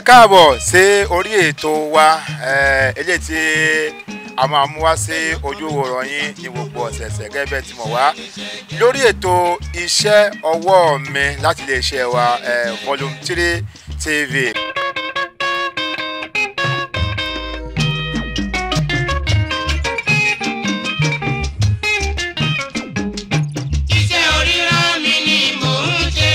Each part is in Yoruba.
káàbọ̀ sí orí ètò wa eh, eléyìí tí a máa mú wá sí ojú wòrán yín ní gbogbo ọ̀sẹ̀ẹ̀sẹ̀ gẹ́gẹ́ bẹ́ẹ̀ tí mo wá lórí ètò iṣẹ́ ọwọ́ mi láti iléeṣẹ́ wa eh, volume three tv. Iṣẹ́ oríran mi ni mò ń ṣe.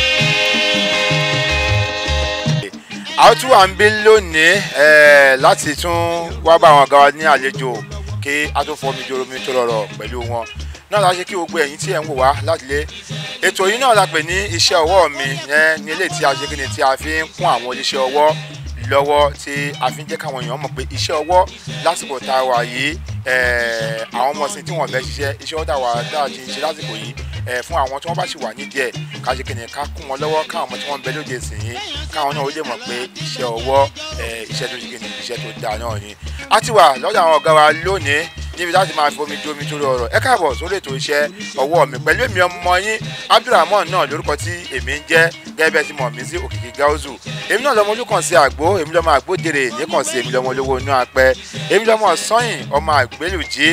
a ó tún wà ń bí lónìí eh, láti tún wá bá àwọn ọ̀gá wa ní àlejò kí a tó fọmi joro mi tó rọrọ pẹ̀lú wọn náà la ṣe kí gbogbo ẹ̀yin tí ẹ̀ ń wò wá láti lé ètò yìí náà la pè ní iṣẹ́ ọwọ́ mi eh, ní eléyìí tí a ṣe kí ni tí a fi ń kún àwọn oníṣẹ́ ọwọ́ lọ́wọ́ tí a fi ń jẹ́ káwọn èèyàn mọ̀ pé iṣẹ́ ọwọ́ lásìkò tá a wà yìí eh, àwọn ọmọ sí tí wọ́n fẹ́ ṣiṣẹ́ iṣẹ́ ọwọ́ tá a wà tá a ti ń ṣe lásìkò yìí eh, fún àwọn tí wọ́n bá ṣì wà nídìí ẹ̀ ká ṣe kí ni ká kún wọn lọ́wọ́ káwọn ọmọ tí wọ́n ń bẹ lóde ìsìn yìí káwọn náà ó lè mọ̀ pé iṣẹ́ ọwọ́ eh, iṣẹ́ tó ṣe kí ni iṣẹ́ tó dáa náà ni. a ti wà lọ́dọ̀ àwọn ọ̀gá wa lónìí níbi láti máa fomi ju omi torí ọ̀rọ̀ ẹ káàbọ̀ sórí ètò iṣẹ́ ọwọ́ mi pẹ̀lú èmi ọmọ yín abdulrahman náà lórúkọ tí èmi ń jẹ́ gẹ́gẹ́ bẹ́ẹ̀ tí mọ̀ mí sí òkìkí gáúzù èmi náà lọmọ olùkàn sí àgbo èmi lọmọ àgbódèrè nìkan sí èmi lọmọ olówó inú apẹ èmi lọmọ sọyìn ọmọ àgbélùjí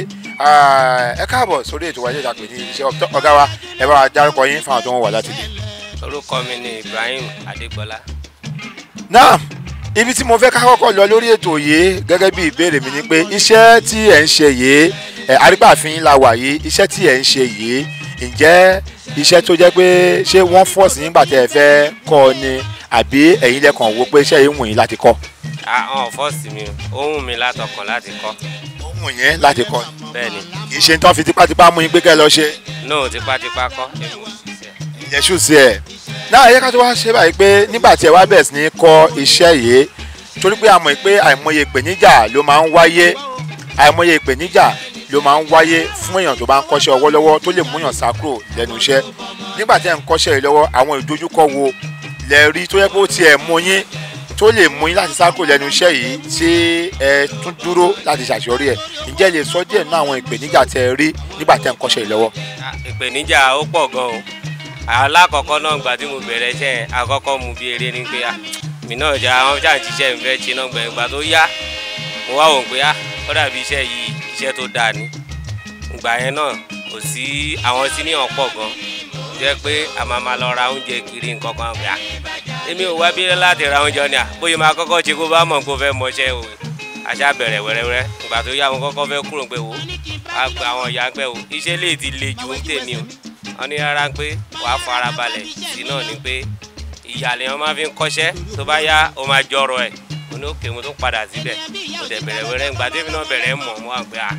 ẹ káàbọ̀ sórí ètò wáyé ìdàpè ní iṣẹ́ ọ̀gá wa ẹ bá wa dárúkọ yín fáwọn tó ń wà láti lè. orúkọ mi ni ibrahim adégbọlá náà ibi tí mo fẹ́ ká kọ́kọ́ lọ lórí ètò yìí gẹ́gẹ́ bí ìbéèrè mi ni pé iṣẹ́ tí ẹ̀ ń ṣe yìí ẹ̀ arígbàfin la wà yìí iṣẹ́ tí ẹ̀ ń ṣe yìí ǹjẹ́ iṣẹ́ tó jẹ́ pé ṣé wọ́n fọ́ọ̀sì nígbà tẹ́ ẹ fẹ́ kọ́ ọ ni àbí ẹ̀yin lẹ́kàn wo pé iṣẹ́ yìí wù yín láti kọ́ àwọn fọ́ọ̀sì mi ó wù mí látọkàn láti kọ́ ó wù yín láti kọ́ bẹ́ẹ̀ ni kì í ṣe tán fi tipátipá mú yín pé kẹ́ ẹ lọ ṣe nóò tipátipá kọ́ èmi ò ṣiṣẹ́ ìyẹn ṣù sí ẹ̀ náà ẹ̀yẹ́ ká tó wá ṣe báyìí pé nígbà tí ẹ wá bẹ̀rẹ̀ sí ní kọ́ iṣẹ́ yìí torí pé a mọ̀ pé àìmọye ìpèníjà ló máa ń wáyé àìmọye ìpèníjà ló máa ń wáyé fún èèyàn tó bá ń kọ́ṣẹ́ ọwọ́ lọ́wọ́ tó lè múyàn sá kúrò lẹ́nu iṣẹ́ nígbà tí ẹ̀ ń kọ́ṣẹ́ yìí lọ́wọ́ àwọn ìdojúkọ wo lẹ rí tó yẹ pé ó tiẹ̀ mú yín tó lè mú yín láti sá kúrò lẹ́nu iṣẹ́ yìí tí ẹ tún dúró láti ṣàṣeyọrí ẹ̀ ǹjẹ́ ẹ lè sọ díẹ̀ nínú àwọn ìpèníjà tẹ ẹ rí nígbà tẹ́ ń kọ́ṣẹ́ yìí lọ́wọ́. Ah, ìpèníjà ó pọ̀ gan o alákọ̀ọ́kọ́ náà gbà tí mo bẹ̀rẹ̀ iṣẹ́ yẹn àkọ́kọ́ mu bí eré ni pé ah, mi náà jà àwọn jà ń ṣiṣẹ́ mi fẹ́ ṣe náà gbẹ̀yìn gbà tó yá mo wá wò ó pé ah, ó dàbí iṣẹ́ yìí iṣẹ́ tó dáa ni ìgbà yẹn náà kò sí àwọn tí níyàn pọ̀ gan jẹ́ pé a máa ma lọ ra oúnjẹ kiri nǹkan kan pé ah, èmi ò wá bí láti ra oúnjẹ ni à bóyá máa kọ́kọ́ ṣe kó bá mọ̀ kó fẹ́ mọṣẹ́ o àṣà bẹ̀rẹ̀ wẹ́rẹ́wẹ́rẹ́ ìgbà tó yá wọn kọ́kọ́ fẹ́ kúrò pé wo àgbà àwọn ìyá pé o iṣẹ́ lè ti le ju tèmi o wọ́n ní rárá pé wàá fara balẹ̀ sí náà ni pé ìyàlẹ̀ wọn máa fi ń kọ́ṣẹ́ tó bá yá o máa jọrọ ẹ̀ mo ní òkè mo tó padà síbẹ̀ mo dẹ̀ bẹ̀rẹ̀ wẹ́rẹ́ ìgbà tèmi náà bẹ̀rẹ̀ mọ̀ mo wà pé à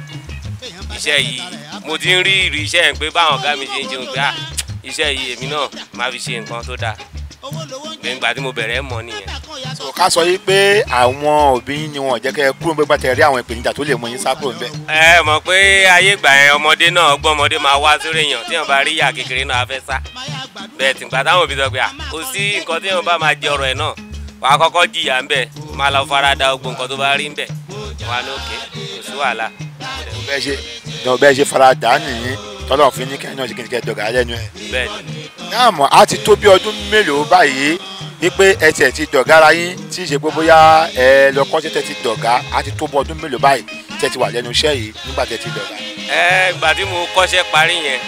iṣẹ́ yìí mo ti ń rí ìrì iṣẹ́ yẹn pé báwọn ọ̀gá mi ṣe ń jẹun pé à iṣẹ́ yìí èmi náà máa fi ṣe nǹkan tó dáa ìgbà tí mo bẹ̀rẹ̀ mọ̀ nìyẹn. so ká sọ yìí pé àwọn òbí yín ni wọn ò jẹ́ kẹ́ ẹ kúrò nígbà pàtẹ́ rí àwọn ìpèníjà tó lè mú yín sá kúrò níbẹ̀. ẹ mọ̀ pé ayé ìgbà yẹn ọmọdé náà ọgbọ́n ọmọdé máa wá sórí èèyàn tí wọ́n bá rí ìyá kékeré náà á fẹ́ sá bẹ́ẹ̀ tí nígbà táwọn òbí sọ pé à kò sí nǹkan tí wọ́n bá máa jẹ ọ̀rọ̀ ẹ̀ náà wàá kọ́kọ́ jìyà ńbẹ̀ máa lọ fara da gbogbo nǹkan tó bá rí ńbẹ̀ wà ní òkè kò sí wàhálà. bẹ́ẹ̀ ṣe ní bẹ́ẹ̀ ṣe fara dà á nìyí tọ́lọ̀ fi ní kẹ́hìn náà ṣe kí ni kẹ́ ẹ dọ̀gà lẹ́nu ẹ̀. bẹ́ẹ̀ ni náà mọ̀ á ti tó bí ọdún mélòó báyìí wípé ẹ tiẹ̀ ti dọ̀gá ara yín tí ì ṣe pé bóyá ẹ lọ kọ́ tẹ́ ti dọ̀gá á ti tó bí ọdún mélòó báyìí tẹ́ ti wà lẹ́nu iṣẹ́ yìí nígbà tẹ́ ti dọ̀gá. ẹ ìgbà tí mo kọ́ṣẹ́ parí yẹn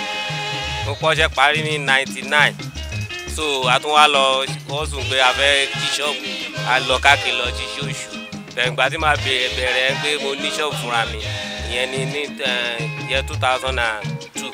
mo kọ́ṣẹ́ parí ní ninety nine so a tún wá lọ wọ́n sùn pé a fẹ́ kí ṣọ́ọ̀bù a lọ káàkiri lọ sí ṣóòṣù bẹ̀rẹ̀ ìgbà tí màá bẹ̀rẹ̀ bẹ̀rẹ̀ pé mo ní ṣọ́ọ̀bù fúnra mi ìyẹn ní ní yẹ two thousand and two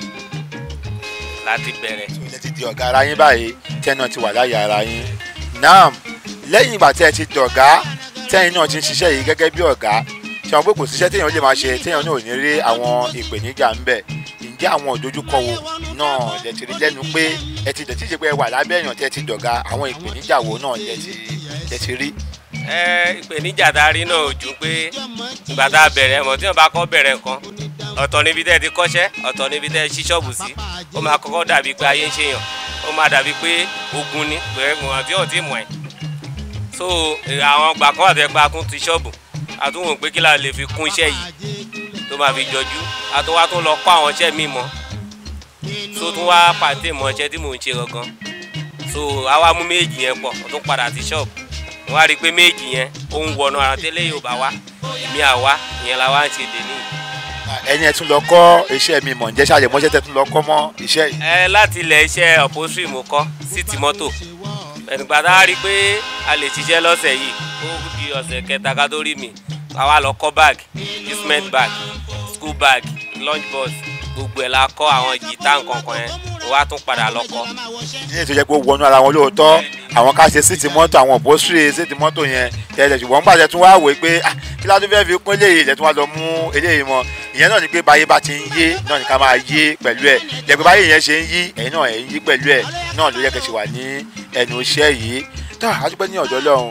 láti bẹ̀rẹ̀. ẹ ti di ọ̀gá ara yín báyìí tẹ́ náà ti wà láyé ara yín. náà lẹ́yìn ìgbà tẹ́ ẹ ti dọ̀gá tẹ́yìn náà ti ń ṣiṣẹ́ yìí gẹ́gẹ́ bí ọ̀gá ṣe wọn pé kò síṣẹ́ téèyàn lè máa ṣe téèyàn náà ò ní rí àwọn ìpèníjà ń bẹ̀ ǹjẹ́ àwọn ìdojúkọ wo náà lẹ ti rí lẹ́nu pé ẹ ti dẹ̀ tí ṣe pé ẹ wà lábẹ́ èèyàn tẹ́ ẹ ti dọ̀gá àwọn ìpèníjà wo náà lẹ ti lẹ ti rí. ẹ ìpèníjà tá a rí náà ò ju pé ìgbà tá a bẹ̀rẹ̀ mọ̀ tí wọ́n bá kọ́ bẹ̀rẹ̀ nǹkan ọ̀tọ̀ níbi tẹ́ ẹ ti kọ́ṣẹ́ ọ̀tọ̀ níbi tẹ́ ẹ ṣí ṣọ́ọ̀bù sí ó máa kọ́kọ́ dàbí pé ayé ń ṣèyàn ó máa dàbí pé ogun ni pé wọn tí ò tí mọ̀ ẹ́ so àwọn gbà kan àti ẹgbàá kún ti ṣọ́ọ̀bù àtúnwò pé kí la lè fi kún iṣẹ́ yìí tó máa fi jọjú àtúnwá tún lọ kọ́ àwọn iṣẹ́ míì mọ́ so tún wá pàtẹ́ mọ́ iṣẹ́ tí mò ń ṣe gangan so àwa mú méjì yẹn pọ̀ ó tún padà sí ṣọ́ọ̀bù wọ́n á rí i pé méjì yẹn ó ń wọnú ara tẹ́lẹ̀ yóò bá wá èmi àwa ìyẹn la wá ń ṣe dèní. ẹni ẹ tún lọ kọ́ iṣẹ́ mi mọ̀ ǹjẹ́ ṣàlẹ̀ mọ́ṣẹ́ tẹ tún lọ kọ́ mọ́ iṣẹ́ yìí. ẹ láti ilẹ̀ iṣẹ́ upholstery mo kọ́ sí ti mọ́tò ẹnìgbà tá a rí i pé a lè ṣiṣẹ́ lọ́sẹ̀ yìí ó di ọ̀sẹ̀ kẹta ká tó rí mi àwa lọ kọ́ bag instrument bag school bag lunch box gbogbo ẹ̀ la kọ́ àwọn jìtá nǹkankan yẹn ó wá tún padà lọ kọ́. ní ètò ìjẹ́ pé ó wọnú ara wọn lóòótọ́ àwọn ká ṣe síìtì mọ́tò àwọn òbóṣìrì síìtì mọ́tò yẹn tẹ̀lé ṣùgbọ́n nígbà tẹ̀ tún wá wò ó pé ah, kí ládùn fẹ́ fi kún eléyìí lẹ́tún wá lọ mú eléyìí mọ́ ìyẹn náà ni pé báyé bá ti ń yé náà ni ká máa yé pẹ̀lú ẹ̀ jẹ́ pé báyé yẹn ṣe ń yí ẹ̀yin náà ẹ̀ ń yí pẹ̀lú ẹ̀ náà ló yẹ kẹ́ ṣe wà ní ẹnu iṣẹ́ yìí tó àdúgbò ní ọ̀dọ́ lọ́hùn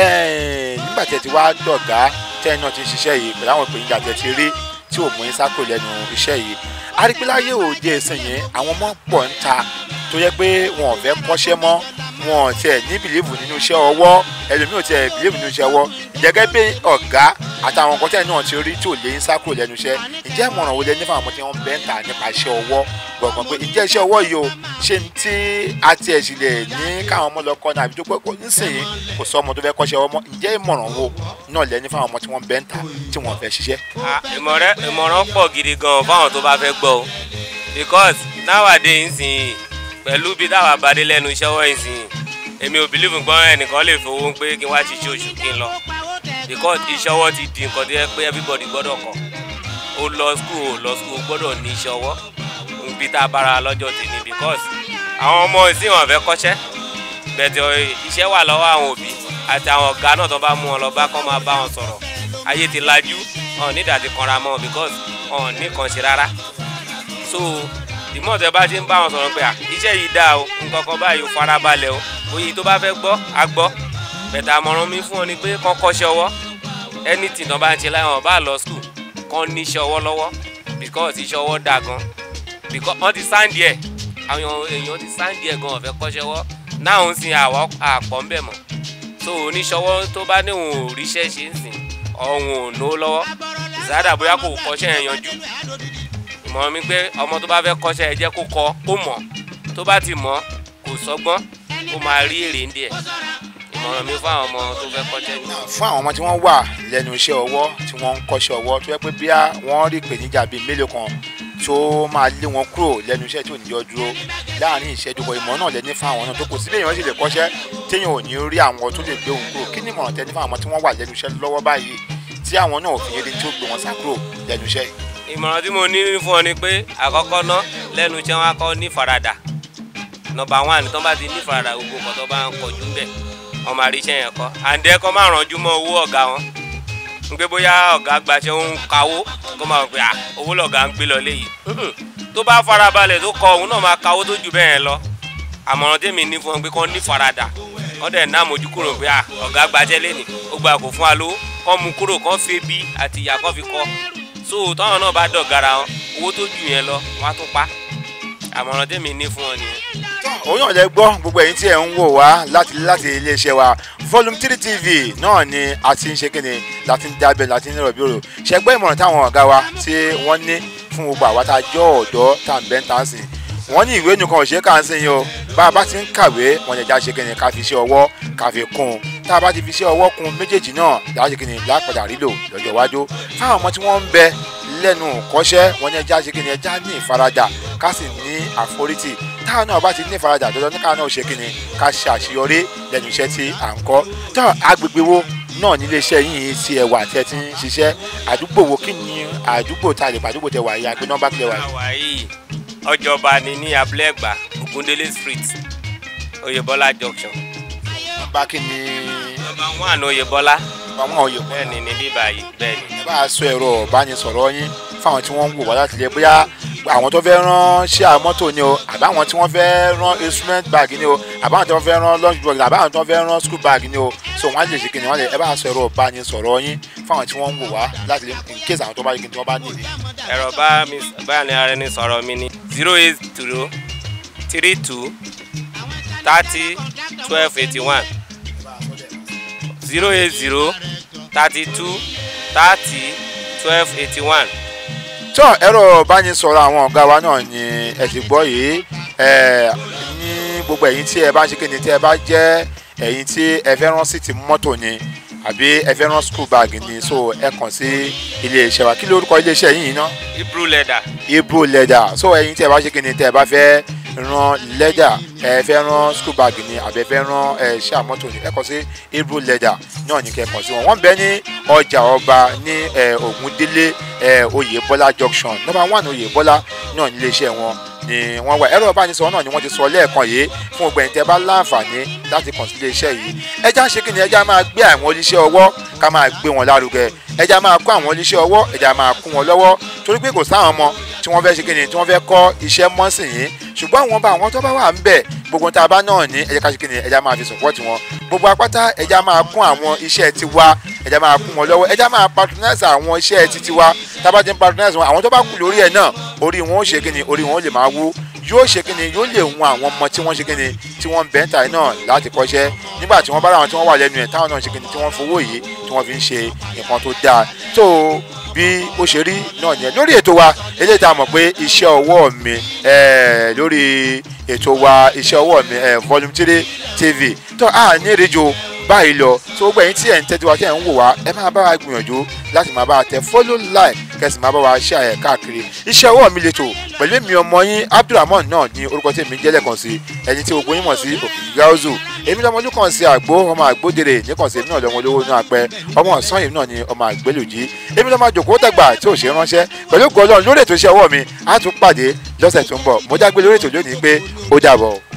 nígbà tẹ̀ ti wá dọ̀gá tẹ́yìn náà ti ń ṣiṣẹ́ yìí pẹ̀lú àwọn ìpèníjà tẹ̀ ti rí tí ò mú yín sákò lẹ́nu iṣẹ́ yìí arípéláyé òde ẹ̀sìn yẹn àwọn ọmọ pọ̀ ń ta tó yẹ pé wọn ò fẹ́ kọ́ṣẹ́ mọ́ wọn ò tiẹ̀ ní bìlíìfù nínú iṣẹ́ ọwọ́ ẹlòmíì ò tiẹ̀ bìlíìfù nínú iṣẹ́ ọwọ́ ìjẹ́gẹ́ bí ọ̀gá àtàwọn nǹkan tẹ́lẹ̀ náà ti rí tí ò lè ń sákò lẹ́nu iṣẹ́ ǹjẹ́ ìmọ̀ràn wo lẹ ní fáwọn ọmọ tí wọ́n bẹ́ ń ta nípa iṣẹ́ ọwọ́ gbọ̀ngàn pé ǹjẹ́ iṣẹ́ ọwọ́ yìí o ṣé ní tí a tiẹ̀ sì lè ní káwọn ọmọ lọ kọ́ ní àbí tó pé kò nísìnyí kò sọ ọmọ tó fẹ́ kọ́ṣẹ́ ọwọ́ mọ́ ǹjẹ́ ìmọ̀ràn wo náà lẹ ní fáwọn ọmọ tí wọ́n bẹ́ ń ta tí wọ́n fẹ́ ṣiṣẹ́. Ah, ìmọ̀rẹ́- ìmọ̀ràn pọ̀ gidi gan fáwọn tó bá fẹ́ gbọ́ o because nowadays nsìn pẹ̀lú bí táwa bá dé lẹ́nu iṣẹ́ wọ́n nsìn èmi ò believe gbọ́n ẹnìkan lè fowó pé kí n wá ṣiṣẹ́ oṣù kí n lọ because iṣẹ́ ọwọ́ ti di nǹkan tó yẹ pé everybody gbọ́dọ̀ kọ́ ó lọ school ó lọ school ó gbọ́dọ̀ ní iṣẹ́ ọwọ́ bí tá a bára lọ́jọ́ tèmi because àwọn ọmọ ìsìn wọn fẹ́ kọ́ṣẹ́ bẹ̀tẹ̀ iṣẹ́ wà lọ́wọ́ àwọn òbí àti àwọn ọ̀gá náà tó bá mú wọn lọ bá kọ́ máa bá wọn sọ̀rọ̀ ayé ti lajú ọ̀ nídàá ti kanra mọ́ because ọ̀ ní kan ṣe rárá so ìmọ̀ tẹ bá ti ń bá wọn sọ̀rọ̀ pé à iṣẹ́ yìí dáa o nǹkan kan báyìí o farabalẹ̀ o oyè tó bá fẹ́ gbọ́ á gbọ́ bẹ̀tẹ̀ àmọ̀ràn mi fún ọ ni pé kọ́ kọ́ṣẹ́ ọwọ́ anything tó bá ń ṣe láyé wọn bá lọ school kọ́ ní iṣẹ́ ọwọ́ lọ́wọ́ because iṣẹ́ ọwọ́ dáa gan because wọ́n ti sáǹdì ẹ̀ àwọn èèyàn ti sáǹdì ẹ̀ gan ọ̀fẹ́ kọ́ṣẹ́ ọwọ́ náà ń sin àwọ̀ àpọ̀ ń bẹ̀ mọ́ so oníṣọwọ́ tó bá ní òun ò ríṣẹ́ ṣe ń sìn ọ̀hún ò nó lọ́wọ́ ìsáàdà bóyá kò kọ́ṣẹ́ yẹn yanjú ìmọ̀ràn mi pé ọmọ tó bá fẹ́ kọ́ṣẹ́ ẹ jẹ́ kó kọ́ kó mọ̀ tó bá ti mọ̀ kò sọ́gbọ́n kó máa rí èrè ń díẹ̀ ìmọ̀ràn mi fún àwọn ọmọ tó fẹ́ kọ́ṣẹ́ ni. fún àwọn ọmọ tí wọ́n wà lẹ́nu iṣẹ́ ọwọ́ tí wọ́n ń kọ́ṣẹ́ ọwọ́ tó yẹ pé bí wọ́n rí ìpèníjà bíi mélòó kan tó máa lé wọn kúrò lẹ́nu iṣẹ́ tí ò ní yọ dúró láàrin ìṣẹ́jú kan ìmọ̀ náà lẹ́ni fún àwọn náà tó kò sí bẹ́ẹ̀ wọ́n sì lè kọ́ṣẹ́ téèyàn ò ní rí àwọn tó lè gbé òun kúrò kí ni ìmọ̀ràn tẹ́ni fún àwọn tí wọ́n wà lẹ́nu iṣẹ́ lọ́wọ́ báyìí tí àwọn náà ò fi yẹn tí ó gbé wọn sá kúrò lẹ́nu iṣẹ́ yìí. ìmọ̀ràn tí mo ní fún ọ ni pé àkọ́kọ́ ná lẹ́nu iṣẹ́ wọn á kọ́ ní faradà nọmba one tó bá ti ní faradà gbogbo nǹkan tó bá ń kọjú bẹ́ẹ̀ wọ́n máa rí iṣẹ́ yẹn kọ́ àǹdẹ́ kọ́ máa rànjú mọ́ owó ọ̀gá wọn ń pé bóyá ọ̀gá gbaṣẹ́ ń kawó kó máa pè à owó lọ̀gá ń gbé lọ léyìí Mm-mm. tó bá farabalẹ̀ tó kọ òun náà máa kawó tó ju bẹ́ẹ̀ lọ àmọ̀ràn tèmi ní fún ọ pé kọ́ ní faradà wọ́n dẹ̀ ná àmójú kúrò pé à ọ̀gá gbaṣẹ́ lẹ́nì ó gba kò fún wa lówó kọ́ mu kúrò kọ́ fi bí àti ìyá kọ́ fi kọ́ so táwọn náà bá dọ̀gara wọn owó tó ju yẹn lọ wọ́n á tún pa àmọ̀ràn tèmi ní fún ọ nìyẹn. òun náà lẹ gbọ́ gbogbo ẹ̀yin tí ẹ̀ ń wò wá láti láti iléeṣẹ́ wa volume three tv náà ni a ti ń ṣe kíni láti ń dábẹ́ láti ń rọ̀bí òrò ṣẹgbẹ́ ìmọ̀ràn táwọn ọ̀gá wa tí wọ́n ní fún gbogbo àwa tá a jọ ọ̀dọ́ tá à ń bẹ́ ń tà sí wọ́n ní ìwé nìkan ò ṣe é kà ń sìn yín o bá a bá ti ń kàwé wọn lè já ṣe kíni ká fi iṣẹ́ ọwọ́ ká fi kún un tá a bá ti fi iṣẹ́ ọwọ́ kún un méjèèjì náà láti ṣe kíni lápadà rílò lọ́jọ́ iwájú fáwọn ọmọ tí wọ́n ń bẹ lẹ́nu kọ́ṣẹ́ wọn ní ẹja ṣe kíni ẹja ní ìfaradà ká sì ní àforítì táwọn náà bá ti ní ìfaradà dandan ní káwọn náà ṣe kíni ká ṣe àṣeyọrí lẹ́nu iṣẹ́ tí à ń kọ́ tó agbègbè wo náà nílé iṣẹ́ yìí ti ẹ̀ wà tẹ́ ti ń ṣiṣẹ́ àdúgbò wo kí ni àdúgbò tá a lè pa àdúgbò tẹ wà yìí àgbẹ̀ nọ́mbà kílẹ̀ wà yìí. àwa yìí ọjọba ni ní abúlé ẹgbà ogundele street oyèbọlá junction nọ́mbà kí ni nọmba one oyèbọlá àwọn òye kọ́ bẹ́ẹ̀ ni ní bíbá yìí bẹ́ẹ̀ ni. ẹ bá a sọ ẹ̀rọ ìbánisọ̀rọ̀ yín fáwọn tí wọ́n ń wò wá láti lè bóyá àwọn tó fẹ́ rán ṣíà mọ́tò ni o àbáwọn tí wọ́n fẹ́ rán instrument bag ni o àbáwọn tí wọ́n fẹ́ rán lunch bag àbáwọn tí wọ́n fẹ́ rán school bag ni o so wọ́n á lè ṣe kí ni wọ́n lè ẹ bá a sọ ẹ̀rọ ìbánisọ̀rọ̀ yín fáwọn tí wọ́n ń wò wá láti lè in case àwọn tó bá yẹ kí ni wọ́n bá nílé. ẹ̀rọ bá mi báyà ní ara ẹni sọ̀rọ̀ mi ní zero eight zero three two thirty twelve eighty one zero eight zero thirty two thirty twelve eighty one. tó ẹ̀rọ ìbánisọ̀rọ̀ àwọn ọ̀gá wa náà ni ẹ ti gbọ́ yìí ẹ ní gbogbo ẹ̀yin tí ẹ bá ń ṣe kíni tí ẹ bá jẹ́ ẹ̀yin tí ẹ fẹ́ rán sí ti mọ́tò ni àbí ẹ fẹ́ rán school bag ni so ẹ kàn sí ilé iṣẹ́ wa kí lórúkọ ilé iṣẹ́ yìí ná hebrew leather Hebrew leather so ẹ̀yin tí ẹ bá ṣe kí ni tẹ́ ẹ bá fẹ́ rán leather ẹ fẹ́ rán school bag ni àbí ẹ fẹ́ rán ẹ ṣáà mọ́tò ni ẹ kàn sí Hebrew leather náà ní kẹ́ ẹ kàn sí wọn wọ́n bẹ ní ọjà ọba ní ẹ Ògúndélé ẹ Oyèbọ́lá junction number one Oyèbọ́lá náà ní ilé iṣẹ́ wọn ni wọ́n wà ẹ̀rọ ìbánisọ̀rọ̀ náà ni wọ́n ti sọ lẹ́ẹ̀kan yìí fún ọgbẹ̀yìn tẹ́ bá láǹfààní láti kàn sí iléeṣẹ́ yìí ẹja ń ṣe kí ni ẹja máa gbé àwọn oníṣẹ́ ọwọ́ ká máa gbé wọn lárugẹ ẹja máa kó àwọn oníṣẹ́ ọwọ́ ẹja máa kún wọn lọ́wọ́ torí pé kò sáwọn ọmọ tí wọ́n fẹ́ ṣe kí ni tí wọ́n fẹ́ kọ́ iṣẹ́ mọ́sìn yìí ṣùgbọ́n àwọn bá àwọn tó bá wà ń bẹ̀ gbogbo tá a bá náà ní ẹja ká ṣe kí ni ẹja máa fi sọ̀pọ̀tì wọn gbogbo apáta ẹja máa kún àwọn iṣẹ́ tiwa ẹja máa kún wọn lọ́wọ́ ẹja máa patronize àwọn iṣẹ́ ti tiwa tá a bá ti ń patronize wọn àwọn tó bá kù lórí ẹ̀ náà orí wọn ó ṣe kí ni orí wọn ó lè máa wú yóò ṣe kíni yóò lè wọn àwọn ọmọ tí wọ́n ṣe kíni tí wọ́n ń bẹ́ ń ta náà láti kọ́ṣẹ́ nígbà tí wọ́n bá ráwọn tí wọ́n wà lẹ́nu ẹ̀ táwọn náà ṣe kíni tí wọ́n fowó yìí tí wọ́n fi ń ṣe nǹkan tó dáa tó bí ó ṣe rí náà nìyẹn lórí ètò wa eléyìí tá a mọ̀ pé iṣẹ́ ọwọ́ mi lórí ètò wa iṣẹ́ ọwọ́ mi volume three tv tó a ní ìrìjò báyìí lọ tó gbẹ̀yìn tí ẹ̀ ń tẹ́tí wa tí ẹ̀ ń wò wá ẹ máa bá wa gbìyànjú láti máa bá wa tẹ follow like kẹsì máa bá wa ṣe àyẹ̀ káàkiri iṣẹ́ ọwọ́ mi lẹ́tọ̀ pẹ̀lú èmi ọmọ yín abdulrahman náà ní orúkọ tí èmi jẹ́lẹ̀ kan sí ẹni tí gbogbo yín mọ̀ sí òkìkí gáúzù èmi lọ́mọ olú kan sí àgbo ọmọ àgbódèrè nìkan sí èmi náà lọ́mọ olówó náà pẹ́ ọmọ ọ̀sán èmi náà ní ọmọ àgbélùjí èmi lọ́mọ àjòkó tẹ̀gbà tí ò ṣe ránṣẹ́ pẹ̀lú gọlọ́ọ̀ lórí ètò iṣẹ́ ọwọ́ mi á tún pàdé lọ́sẹ̀ tó ń bọ̀ mo dágbé lórí ètò lónìí pé ó dàbọ̀.